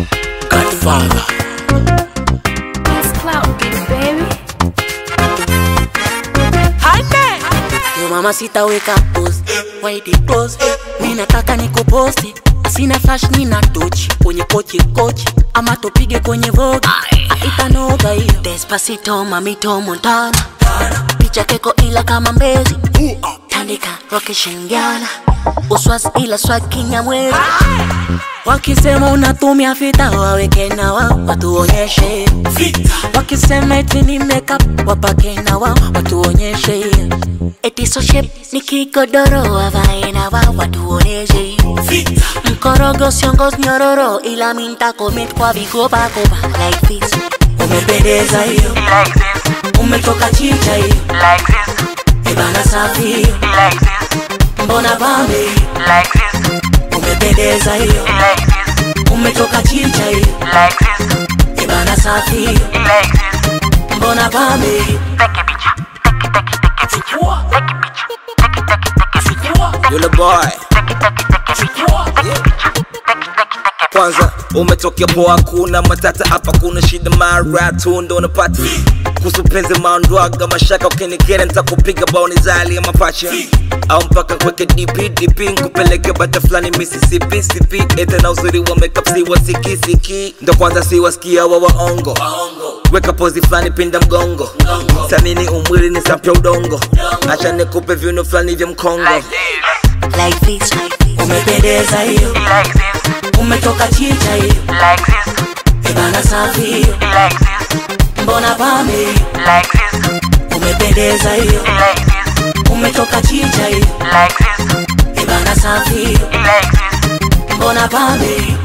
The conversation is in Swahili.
Godfather. It's clout, baby. Yo mama sitaweka post Why they close Mi nataka nikuposti Sina flash nina tochi Kwenye kochi kochi Ama tupige kwenye vogue Itanoga hiyo Despacito mamito Montana Picha keko ila kama mbezi Tandika roke shingiana Uswas ila swag kinyamwezi Wakisema unatumia fita waweke na wao watuonyeshe Wakisema eti ni makeup wapake na wao watuonyeshe Eti so shape ni kigodoro wavae na wao watuonyeshe Mkorogo siongos nyororo ila minta commit kwa vigopa kopa like this Umependeza hiyo like this, umetoka chicha hiyo like this, ebana safi hiyo like this, mbona pambe hiyo like this, umependeza hiyo like this, umetoka chicha hiyo like this, ebana safi hiyo like this. mbona pambe hiyo Take a picture, take it, take it, take it, take it, take a picture, take it, take it, take it, take it, Yule boy. take it, take it, take a picture, take a picture, take it, take it, take a Kwanza umetokea poa, kuna matata hapa, kuna shida mara tu ndo unapata kuhusu penzi maondwaga mashaka, ukinikera nitakupiga baoni zali ya mapacha au mpaka kweke dp dp nkupeleke bata fulani Mississippi sipi ete na uzuri wa makeup si wasikisiki ndo kwanza si wasikia wa waongo weka pozi fulani pinda mgongo samini umwili ni sapya udongo acha nikupe viuno fulani vya mkongo like this, like this umependeza hiyo like this, umetoka chicha hiyo like this, ebana safi hiyo like this, mbona pambe hiyo like this, umependeza hiyo like this, umetoka chicha hiyo like this, ebana safi hiyo like this. mbona pambe hiyo